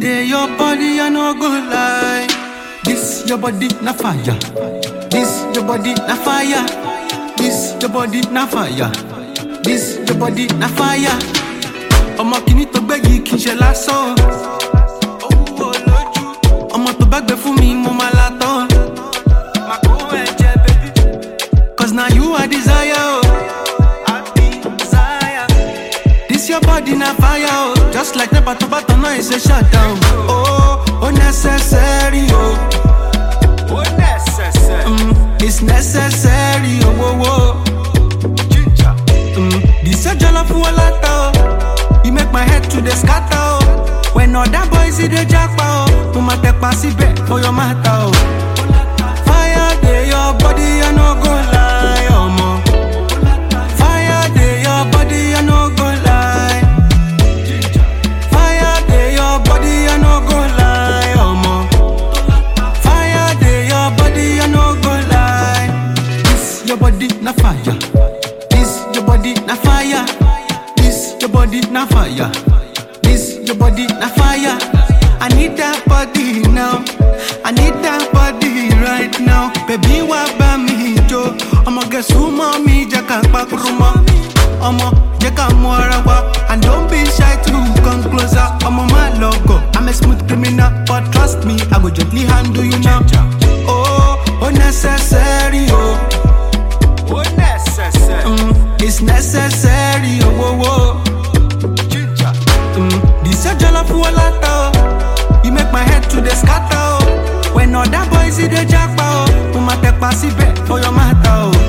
dey your body, I no go lie. This your body na fire. This your body na fire. This your body na fire. This your body na fire. Ọmọ kìíní tó gbé yìí kì í ṣe lásán. Owó lójú. Ọmọ tó bá gbé fún mi, mo máa la tán. Màá kó ẹ̀jẹ̀ bébí. Cause now you are desire. Oh. I be desire. This your body na fire. Oh. Just like the bato bato, no, it's a shutdown. Oh, oh, necessary. Oh. ó necessary. Mm, it's necessary, oh, oh, oh. Ginger. Mm, this your jollof walata, oh. You make my head to the scatter, oh. When other boys see the jackpot, oh. Mo ma te pa síbẹ̀ for your matter, oh. Fire dey your body, I no go lie, ọmọ. Fire dey your body, I no go lie. Fire dey your body, I no go lie, ọmọ. Fire dey your body, I no go lie. This your body na fire. This your body na fire. This your body na fire. This your body na fire. I need that body now. I need that body right now. Baby, wá bá mi jó. Ọmọ gẹ̀ẹ́sù mọ́ mi jẹ́ ká pàkúrú mọ́. Ọmọ jẹ́ ká mú ara wa. And don't be shy to come closer. Ọmọ má lọ gọ̀. I'm a smooth criminal, but trust me, I go gently handle you now. Oh, oh necessary, oh. ó necessary. Mm, it's necessary, oh, oh, oh. Ginger. Mm, this your jollof walata, oh. You make my head to the scatter, oh. When other boys see the jackpot, oh. Mo ma te pa síbẹ̀ for your matter, oh.